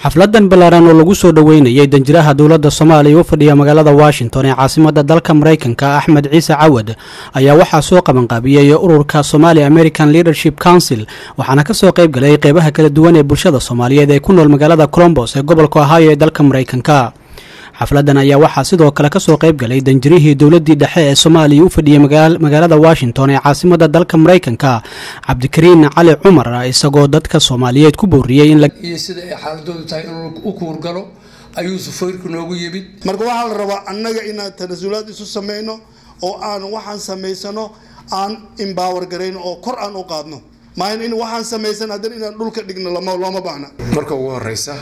xafladan ballaaran oo lagu soo dhoweynayay danjiraha dowladda soomaaliya u fadhiya magaalada washington ee caasimada dalka maraykanka axmed ciise cawad ayaa waxaa soo qabanqaabiyey ururka somali american leadership council waxaana kasoo qayb galay qeybaha kala duwan ee bulshada soomaaliyeed ee ku nool magaalada colombos ee gobolka ohio ee dalka maraykanka xafladan ayaa waxaa sidoo kale kasoo qayb galay danjirihii dowladii dhexe ee soomaaliya u fadhiyey magaalada washington ee caasimada dalka maraykanka cabdikariin cali cumar isagoo dadka soomaaliyeed ku booriyey iyo sida ay xaaladoodu tahay inuu u kuurgalo ayuu sufayrku noogu yimid marka waxaa la rabaa annaga inaan tanasulaad isu sameyno oo aan waxaan samaysano aan imbaawar garayno oo kor aan u qaadno maahan in waxaan samaysan haddana inaan dhulka dhigno looma baahna marka ugu horeysa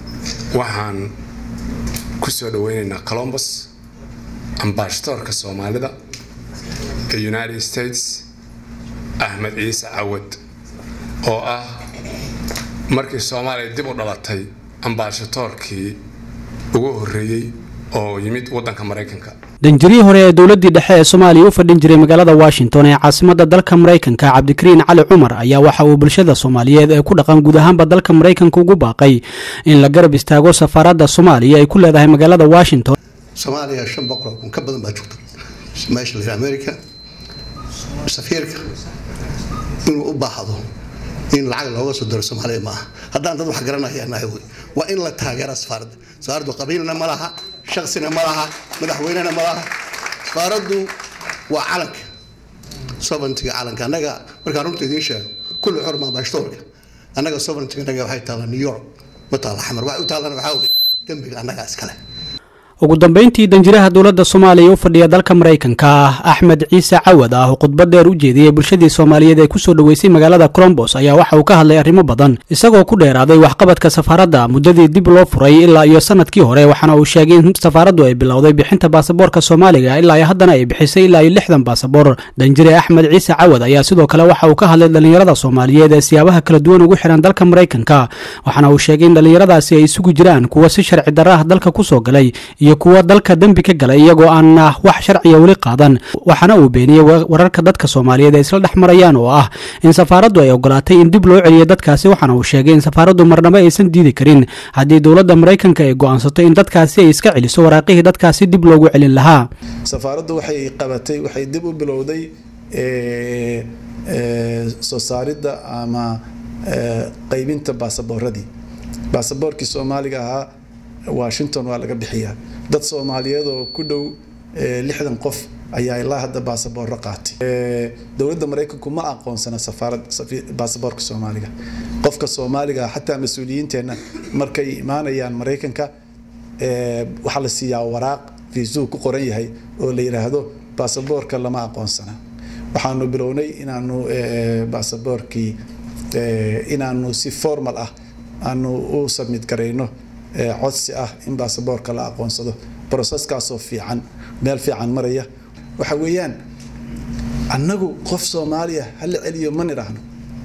waxaan kusoo dhaweyneynaa colombus ambasadoorka soomaalida ee united states axmed ciise cawad oo ah markii soomaaliya dib u dhalatay ambasadoorkii ugu horeeyey oo yimid wadanka maraykanka danjirihii hore ee dowladii dhexe ee soomaaliya u fadhin jiray magaalada washington ee caasimada dalka maraykanka cabdikariin cali cumar ayaa waxa uu bulshada soomaaliyeed ee ku dhaqan guud ahaanba dalka maraykanka ugu baaqay in la garab istaago safaaradda soomaaliya ay ku leedahay magaalada washington soomaaliya shan boqol oo kun ka badan baa joogta meesha la america safiirka inuu u baahdo in lacag looga soo diro soomaaliya ma aha haddaan dad wax garanaya nahay wey waa in la taageera safaaradda safaaraddu qabiilna ma laha shaksina ma laha madaxweynena ma laha safaaraddu waa calanka sovereigntiga calanka annaga markaan runta idiin sheego kulli xurma ambashadoorka annaga sovereigntiga annaga waxay taallaa new york ma taalla xamar waxay u taallana waxaa wey dembiga annagaa iskale ugu dambeyntii danjiraha dowladda soomaaliya u fadhiya dalka maraykanka axmed ciise cawad ah oo khudbad dheer u jeediyey bulshadii soomaaliyeed ee kusoo dhoweysay magaalada colombos ayaa waxa uu ka hadlay arrimo badan isagoo ku dheeraaday waxqabadka safaaradda muddadii dib loo furay ilaa iyo sanadkii hore waxaana uu sheegay in safaaraddu ay bilowday bixinta baasaboorka soomaaliga ilaa iyo haddana ay bixisay ilaa iyo lixdan baasaboor danjire axmed ciise cawad ayaa sidoo kale waxa uu ka hadlay dhallinyarada soomaaliyeed ee siyaabaha kala duwan ugu xihan dalka maraykanka waxaana uu sheegay in dhallinyaradaasi ay isugu jiraan kuwa si sharci darra ah dalka kusoo galay iyo kuwa dalka dembi ka galay iyagoo aan wax sharciya weli qaadan waxaana uu beeniyey wararka dadka soomaaliyeed ay isla dhex marayaan oo ah in safaaraddu ay ogolaatay in dib loo celiyo dadkaasi waxaana uu sheegay in safaaraddu marnabo aysan diidi karin haddii dowladda maraykanka ay go'aansato in dadkaasi ay iska celiso waraaqihii dadkaasi dib loogu celin lahaa safaaraddu waxay qabatay waxay dib u bilowday soo saaridda ama qaybinta baasaboorradii baasaboorkii soomaaliga ahaa washington waa laga bixiyaa dad soomaaliyeed oo ku dhow lixdan qof ayaa ilaa hadda baasaboorro qaatay dowladda maraykanku ma aqoonsana safaarad baasaboorka soomaaliga qofka soomaaliga xataa mas-uuliyiinteenna markay imaanayaan maraykanka waxaa la siiyaa waraaq fiisuu ku qoran yahay oo la yidhaahdo baasaboorka lama aqoonsana waxaanu bilownay inaanu baasaboorkii inaanu si formal ah aanu u submit garayno codsi ah in baasaboorka la aqoonsado broseskaasoo fiican meel fiican maraya waxa weeyaan annagu qof soomaaliya hala celiyo ma nidhaahno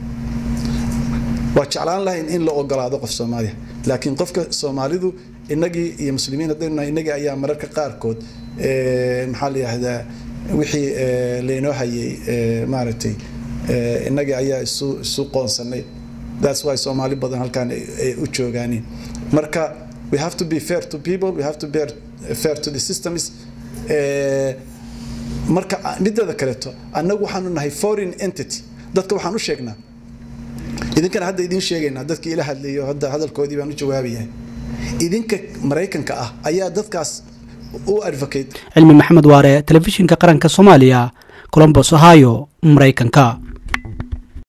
waa jeclaan lahayn in la ogolaado qof soomaaliya laakiin qofka soomaalidu inagii iyo muslimiin haddaynu inagii ayaa mararka qaarkood maxaa la yihahdaa wixii laynoo hayay maaragtay inagii ayaa isu isu qoonsanay that's why soomaali badan halkaan ay u joogaaniin marka we have to be fair to people we have to be fair to the systems marka mideeda kaleeto annagu waxaanu nahay foreign entity dadka waxaan u sheegnaa idinkana hadda idiin sheegaynaa dadkii ila hadlayo hadda hadalkoodii baan u jawaabayahay idinka maraykanka ah ayaa dadkaas u advocate cilmi maxamed waare telefishinka qaranka soomaaliya colombos ohio maraykanka